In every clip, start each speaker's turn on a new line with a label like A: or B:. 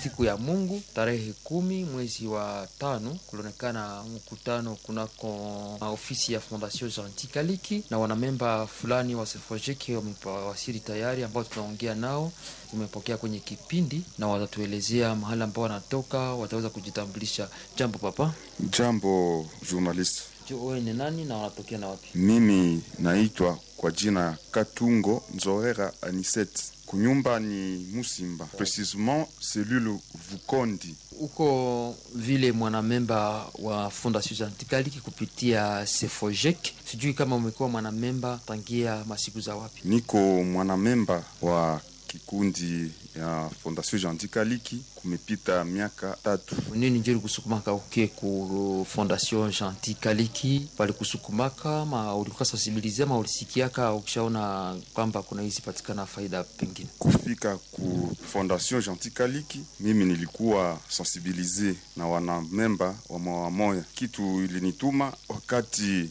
A: siku ya Mungu tarehe kumi mwezi wa tano kulionekana mkutano kunako ofisi ya Fondation Gentil Kaliki na wanamemba fulani wa Sefojeki wamewasili tayari, ambao tunaongea nao, tumepokea kwenye kipindi na watatuelezea mahali ambao wanatoka, wataweza kujitambulisha. Jambo papa.
B: Jambo journalist.
A: Wewe ni nani na wanatokea na wapi?
B: Mimi naitwa kwa jina ya Katungo Nzohera Anisette. Kunyumba ni Musimba, precisement cellule Vukondi.
A: Uko vile mwanamemba wa Fondation Gentil Kaliki kupitia Sefojek, sijui kama umekuwa mwanamemba tangia masiku za wapi?
B: Niko mwanamemba wa kikundi ya Fondation Gentil Kaliki kumepita miaka tatu.
A: Nini njeri kusukumaka uke ku Fondation Gentil Kaliki walikusukumaka ma ulikuwa sensibilize ma ulisikiaka ukishaona kwamba kuna hizi patikana faida pengine
B: Kufika ku Fondation Gentil Kaliki, mimi nilikuwa sensibilize na wanamemba wa moya moya. Kitu ilinituma wakati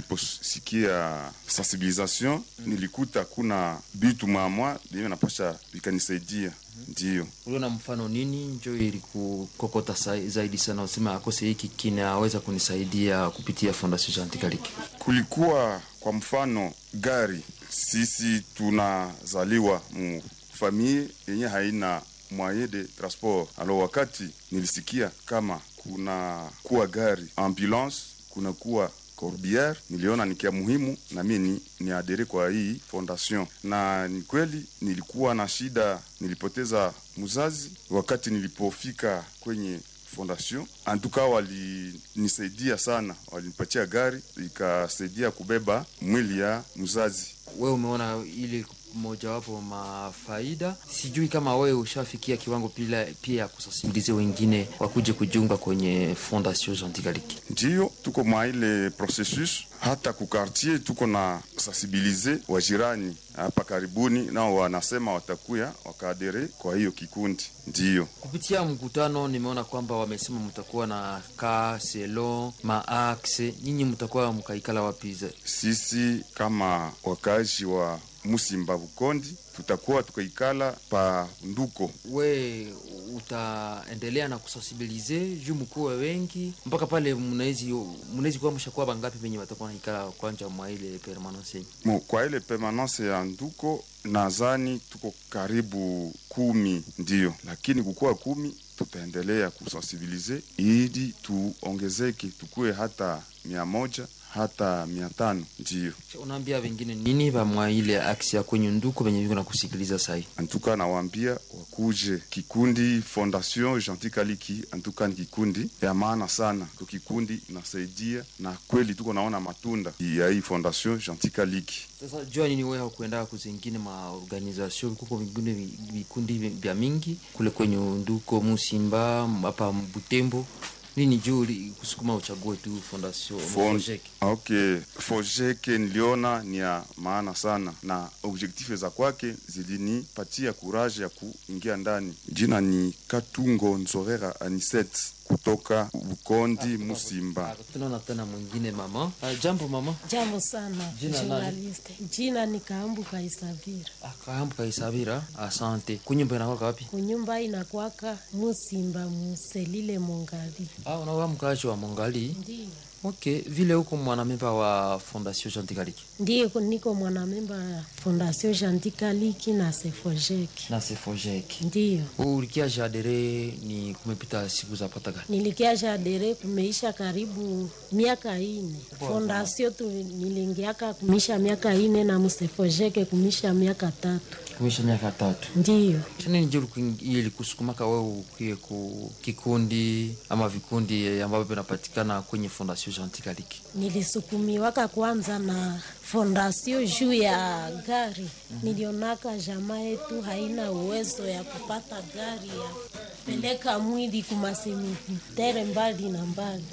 B: niliposikia sensibilisation, nilikuta kuna bitu mamwa bime napasha vikanisaidia, ndiyo
A: uliona mfano nini njo ilikukokota sa- zaidi sana usema akose hiki kinaweza kunisaidia kupitia Fondation Gentil Kaliki
B: kulikuwa kwa mfano gari, sisi tunazaliwa mu famille yenye haina moyen de transport. Alo, wakati nilisikia kama kuna kuwa gari ambulance, kuna kuwa corbiere, niliona ni kia muhimu na mimi ni, ni adere kwa hii fondation, na ni kweli nilikuwa na shida, nilipoteza mzazi wakati nilipofika kwenye fondation antuka walinisaidia sana, walinipatia gari ikasaidia kubeba mwili ya mzazi.
A: wewe umeona ile mojawapo mafaida. Sijui kama wewe ushafikia kiwango pila, pia ya kusensibilize wengine wakuje kujiunga kwenye Fondation Gentil Kaliki.
B: Ndiyo tuko mwa ile processus, hata ku quartier tuko na sensibilize wajirani hapa karibuni, nao wanasema watakuya wakaadere kwa hiyo kikundi. Ndiyo
A: Kupitia mkutano nimeona kwamba wamesema mtakuwa na ka selon maaxe, nyinyi mtakuwa mkaikala wapi? za-
B: sisi kama wakazi wa Musimba Bukondi tutakuwa tukaikala pa Nduko.
A: We utaendelea na kusensibilize juu mkuwe wengi mpaka pale mnawezi mnawezi kuwa mshakuwa bangapi venye watakuwa naikala kwanja mwa ile permanence yenyu?
B: Mo, kwa ile permanence ya Nduko nadhani tuko karibu kumi, ndiyo, lakini kukuwa kumi tutaendelea kusensibilize ili tuongezeke tukuwe hata mia moja hata mia tano ndiyo.
A: Unaambia wengine nini vamwa ile aksi ya kwenye nduku venye viko na kusikiliza sahi?
B: Antuka nawaambia wakuje kikundi Fondation Gentil Kaliki. Antuka ni kikundi ya maana sana, ko kikundi nasaidia na kweli tuko naona matunda ya hii Fondation Gentil Kaliki.
A: Sasa jua nini wewe hakuenda kuzingine maorganization kuko vingine vi- vikundi vi- vya mingi kule kwenye nduko Musimba hapa Butembo nini juu uli- kusukuma uchague tu Fondation
B: Fond-
A: Fojek?
B: Okay, Fojeke niliona ni ya maana sana na objektife za kwake zilinipatia kuraje ya kuingia ndani. Jina ni Katungo Nzorera Aniset kutoka Bukondi Musimba.
A: Tunaona tena mwingine mama. Ah, jambo mama.
C: Jambo sana
A: Jina nani?
C: journalist. Jina ni Kaambu Kaisavira.
A: Akaambu kaisabira. Asante. Kunyumba inakwaka wapi?
C: Kunyumba inakwaka Musimba Muselile Mongali.
A: Ah, unawa mkaaji wa Mongali.
C: Ndiyo.
A: Okay, vile huko mwanamemba wa Fondation Gentil Kaliki.
C: Ndiyo niko mwanamemba ya Fondation Gentil Kaliki na Sefojek.
A: Na Sefojek.
C: Ndiyo.
A: Ulikia jadere ni kumepita siku za pata gani?
C: Nilikiasha dere kumeisha karibu miaka ine. Fondation tu nilingiaka kumisha miaka ine na Musefojeke kumisha miaka tatu.
A: Kumisha miaka tatu.
C: Ndiyo.
A: Nini ndio ilikusukumaka wewe ukie ku kikundi ama vikundi ambavyo vinapatikana kwenye Fondation Gentil Kaliki?
C: nilisukumiwaka kwanza na fondasio juu ya gari. Nilionaka jamaa yetu haina uwezo ya kupata gari ya peleka mwili kumasemitere mbali na mbali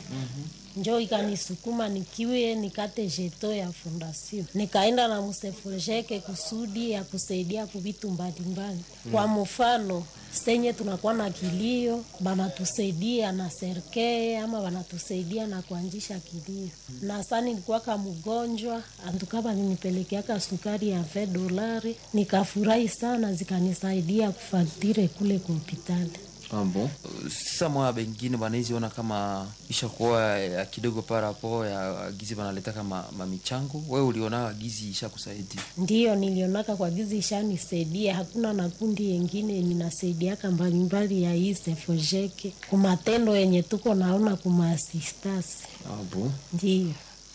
C: njo ikanisukuma nikiwe nikate jeto ya fondasio nikaenda na musefojeke kusudi ya kusaidia kuvitu mbalimbali kwa mfano senye tunakuwa na kilio banatusaidia na serkee ama banatusaidia na kuanzisha kilio na sa nilikuwaka mgonjwa antuka balinipelekeaka sukari ya ve dolari nikafurahi sana zikanisaidia kufatire kule kwa hopitali
A: Ah, bon. Sasa mwa bengine banaiziona kama ishakuwa ya kidogo parapo ya gizi banaleta kama mamichango. Wewe uliona gizi ishakusaidia?
C: Ndiyo nilionaka kwa gizi ishanisaidia. Hakuna na kundi yengine ninasaidiaka mbalimbali ya hii sefojeke kumatendo yenye tuko naona kumaasistasi.
A: Ah, bon.
C: Ndiyo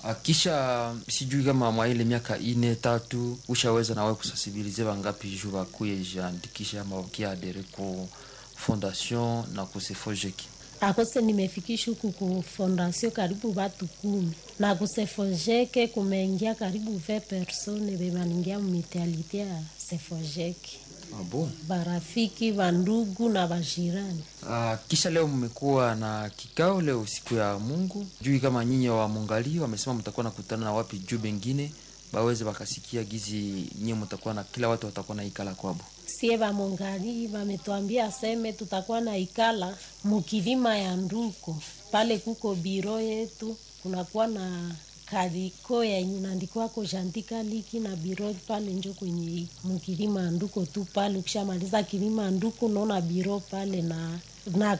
A: Akisha sijui kama mwa ile miaka ine tatu ushaweza nawe kusasibilize bangapi juu bakuye jiandikisha ama wakiadere ku fondation na kusefojeki
C: akose nimefikisha huku ku fondasio karibu watu kumi na kusefojeke kumeingia karibu ve persone bebaningia mumitialite ya sefojeke
A: ah, bon.
C: barafiki vandugu na vajirani
A: Ah, kisha leo mmekuwa na kikao leo siku ya Mungu juu kama nyinyi wa mungali wamesema mtakuwa nakutana na wapi juu bengine baweze bakasikia gizi nyie mtakuwa na kila watu watakuwa na ikala kwabo
C: sie vamongali vametwambia seme tutakuwa na ikala mukilima ya nduko pale kuko biro yetu kunakuwa na kariko yenye nandikwako jandika liki na biro pale njo kwenye iko mukilima ya nduko tu pale ukishamaliza kilima ya nduku naona biro pale na na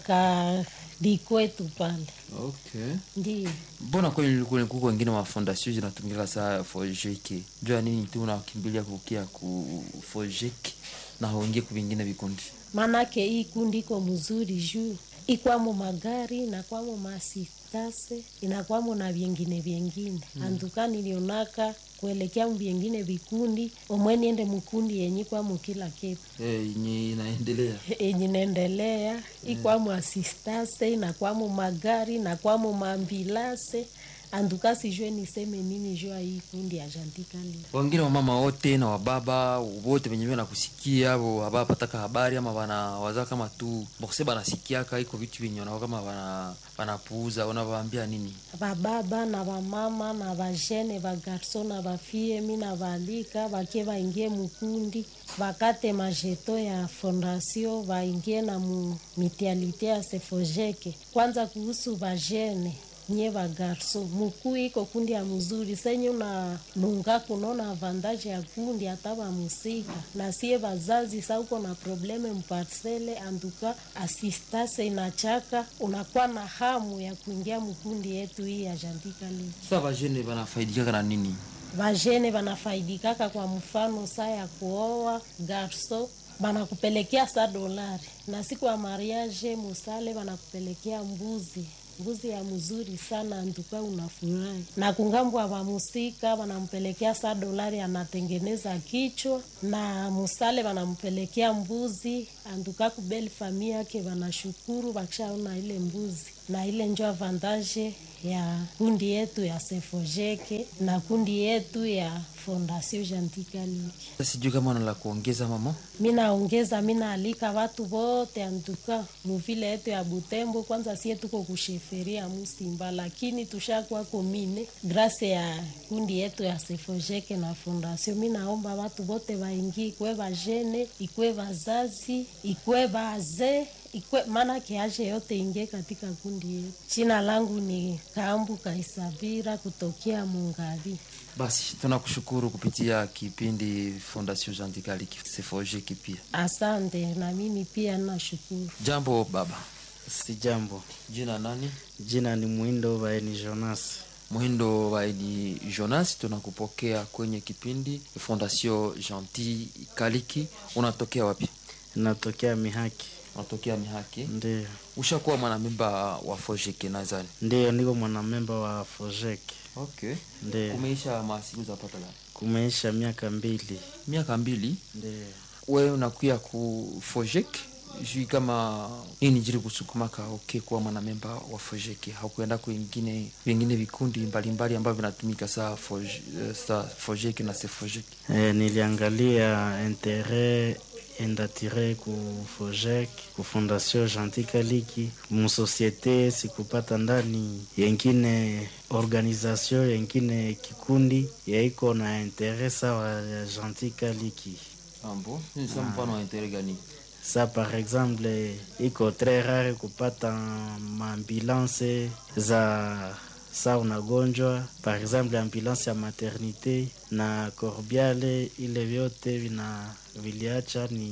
C: karikwetu pale
A: okay.
C: ndio
A: mbona kweli kule kuko wengine wa fondation zinatumika saa fojeke juu ya nini tu unakimbilia kukia ku fojeke na haungie ku vingine vikundi
C: manake hii kundi iko mzuri juu ikwamo magari inakwamo masitase inakwamo na vyengine vyengine mm. anduka nilionaka kuelekea vyengine vikundi omwe niende mkundi yenye kwamo kila kitu
A: yenye inaendelea
C: yenye naendelea ikwamo asistase inakwamo magari inakwamo maambilase anduka sijue niseme nini juu ya hii kundi ya jantikali
A: wengine wamama wote na wababa wote venye vile nakusikia abo wabapataka habari ama bana waza kama tu bokse banasikiaka iko vitu vyenye wanao kama bana banapuuza unavaambia nini
C: bababa na bamama na bajene bagarso na bafie mi na balika bake baingie mukundi bakate majeto ya fondasio baingie na mu mitialite ya sefojeke kwanza kuhusu bajene nye bagarso mukuu iko kundi ya mzuri senye una lunga kunaona avantaje ya kundi hata bamusika na sie bazazi sa uko na probleme mparsele anduka asistase inachaka unakuwa na hamu ya kuingia mkundi yetu hii ya jandika lii
A: sasa bajene banafaidikaka na nini
C: bajene banafaidikaka kwa mfano saa ya kuoa garso banakupelekea sa dolari na siku ya mariage musale banakupelekea mbuzi mbuzi ya mzuri sana antuka unafurahi na kungambwa wamusika wanampelekea saa dolari anatengeneza kichwa na musale wanampelekea mbuzi antuka kubeli famii yake wanashukuru wakishaona ile mbuzi na ile njo avantaje ya kundi yetu ya sefojeke na kundi yetu ya fondasio jantikaliki
A: Sasa sijui kama una la kuongeza mama
C: minaongeza minaalika watu wote antuka muvile yetu ya Butembo. Kwanza sie tuko kusheferia Musimba, lakini tushakuwa komine grase ya kundi yetu ya Sefojeke na fondasio. Minaomba watu wote waingie, ikwe vajene, ikwe vazazi, ikwe bazee ikwe maana kiaje yote ingie katika kundi yetu. Jina langu ni Kambu Kaisavira kutokea Mungavi.
A: basi tunakushukuru kupitia kipindi fondation jandikali sefojeki pia
C: Asante, na mimi pia nashukuru.
A: jambo baba
D: Si jambo,
A: jina nani
D: jina ni Mwindo Baeni Jonas.
A: mwindo waidi jonas tunakupokea kwenye kipindi fondation gentil kaliki unatokea wapi
D: Natokea Mihaki.
A: unatokea mihaki
D: Ndiyo,
A: ushakuwa mwanamemba wa fojeki nadhani
D: ndiyo, niko mwanamemba wa Fojek.
A: okay
D: Ndiyo,
A: umeisha masiku zapata gani
D: kumeisha miaka mbili.
A: miaka mbili
D: Ndiyo,
A: we unakuya ku fojek jui kama nini jiri kusukumaka okay kuwa mwanamemba wa fojek haukuenda kwingine vingine vikundi mbalimbali ambavyo vinatumika saa foj, eh, saa fojek na sefojek
D: e, niliangalia intere endatire ku Fojek, ku Fondation Gentil Kaliki, musosiete sikupata ndani yengine organisation yengine kikundi yaiko na intere sawa ya Gentil Kaliki.
A: ambo sa mfano wa intere gani
D: sa par exemple iko tres rare kupata maambulance za sa unagonjwa par exemple ambulance ya maternité na corbiale ile vyote vina viliacha ni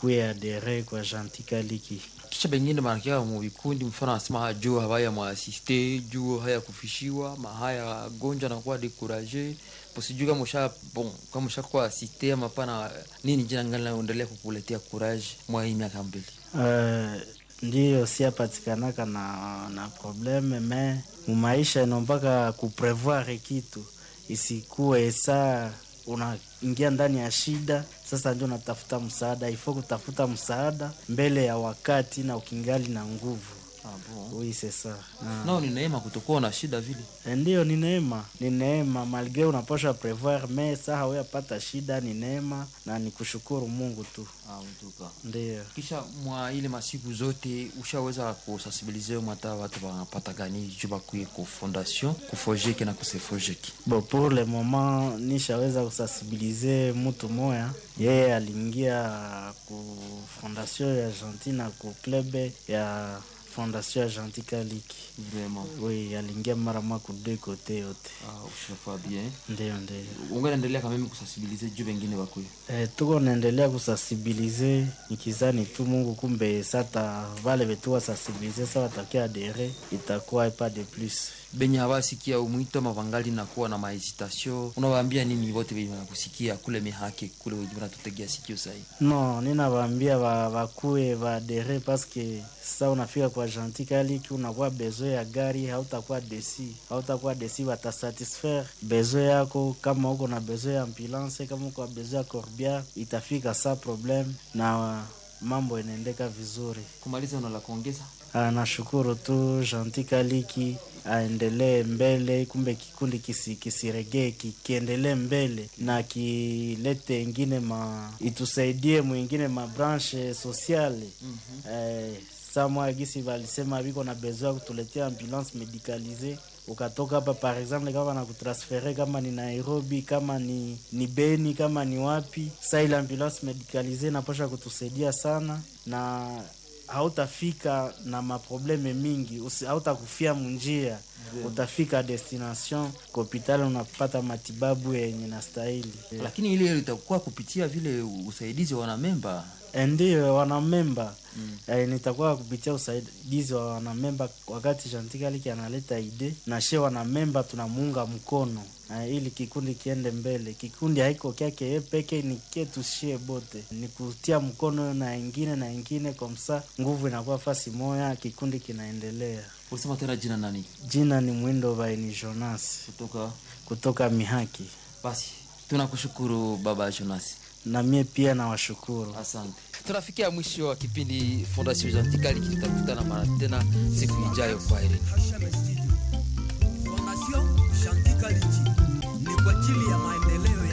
D: bakuye adere kwa jantikaliki
A: kisha bengine banakia mu vikundi mfano anasema ha juu hawaya mwaasiste juu haya kufishiwa mahaya gonjwa nakuwa dekuraje posijuu kama usha bon kama ushakuwa asiste ama pana nini jina ngani naendelea kukuletea courage mwa hii miaka mbili
D: uh, ndiyo siapatikanaka na na probleme me mumaisha inompaka kuprevoir kitu isikuwe saa unaingia ndani ya shida sasa ndio unatafuta msaada ifo kutafuta msaada mbele ya wakati na ukingali na nguvu
A: ah, bon.
D: oui c'est ça ah.
A: nao ni neema kutokuwa na shida vile
D: Ndiyo, ni neema, ni neema malgre unapasha prevoir me saa haweyapata shida, ni neema na ni kushukuru Mungu tu.
A: ah, mtuka
D: Ndiyo.
A: kisha mwa ile masiku zote ushaweza kusensibilize mwata watu wanapata gani juu bakuye ku fondation kufojeke na kusefojeke
D: Bo, pour le moment nishaweza kusensibilize mtu moya, yeye aliingia ku fondation ya Argentina ku club ya fondation ya Jantikaliki.
A: vraiment
D: Oui, aliingia mara moja ku deux kote yote.
A: ah, ushafa bien
D: Ndiyo, ndiyo.
A: ungenaendelea kameme kusensibilize juu bengine bakuye
D: E, tuko naendelea kusensibilize nikizani tu Mungu kumbe sata vale vetu wasensibilize sa watakia adere itakuwa pas de plus.
A: benye habasikia umwito mavangali nakuwa na mahesitation unawaambia nini wote benye wanakusikia kule mihake kule wenye wanatutegea sikio sahi
D: No, ninawaambia ba, bakue baadere paske sa unafika kwa Jantikaliki unakuwa besoin ya gari, hautakuwa desi, hautakuwa desi, watasatisfaire besoin yako. Kama uko na besoin ya ambulance, kama uko na besoin ya corbia, itafika sa problem na mambo inaendeka vizuri.
A: kumaliza una la kuongeza
D: Ah, nashukuru tu Jantikaliki aendelee mbele, kumbe kikundi kisi, kisiregee ki, kiendelee mbele na kilete ingine ma itusaidie mwingine mabranche sociale mm -hmm. eh, samwa gisi walisema viko na besoin ya kutuletea ambulance medicalise ukatoka hapa par exemple kama na kutransfere kama ni Nairobi kama ni, ni Beni kama ni wapi, sa ile ambulance medicalise napasha kutusaidia sana na hautafika na maprobleme mingi, usi- hautakufia munjia, utafika destination kwa hospitali unapata matibabu yenye nastahili.
A: lakini ile itakuwa kupitia vile usaidizi wa wanamemba
D: Ndiyo wanamemba mm. Eh, nitakuwa kupitia usaidizi wa wanamemba wakati Chantikaliki analeta ide na she wanamemba tunamuunga mkono eh, ili kikundi kiende mbele. Kikundi haiko kyake ye peke, ni ketu shie bote, ni kutia mkono na ingine na ingine, komsa nguvu inakuwa fasi moya, kikundi kinaendelea.
A: ulisema tena jina nani
D: Jina ni Mwindo Baini Jonas
A: kutoka
D: kutoka Mihaki,
A: basi tunakushukuru baba jonas
D: na mie pia nawashukuru.
A: asante tunafikia mwisho wa kipindi fondation jantikali kitakutana mara tena siku ijayo kwa herini